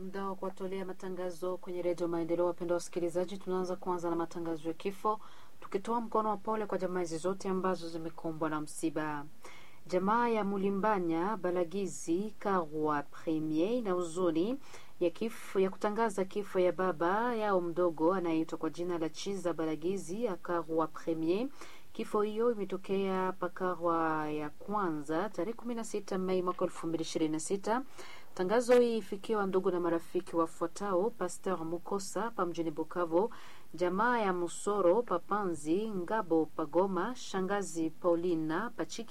muda wa kuwatolea matangazo kwenye redio Maendeleo. Wapendwa wasikilizaji, tunaanza kwanza na matangazo ya kifo, tukitoa mkono wa pole kwa jamaa hizi zote ambazo zimekumbwa na msiba. Jamaa ya Mulimbanya Balagizi Karwa Premier na huzuni ya kifo ya kutangaza kifo ya baba yao mdogo anayeitwa kwa jina la Chiza Balagizi Akarwa Premier. Kifo hiyo imetokea Pakarwa ya kwanza tarehe 16 Mei mwaka 2026. Tangazo hii ifikiwa ndugu na marafiki wafuatao: Pasteur Mukosa pa mjini Bukavu, jamaa ya Musoro Papanzi Ngabo Pagoma, shangazi Paulina Pachiki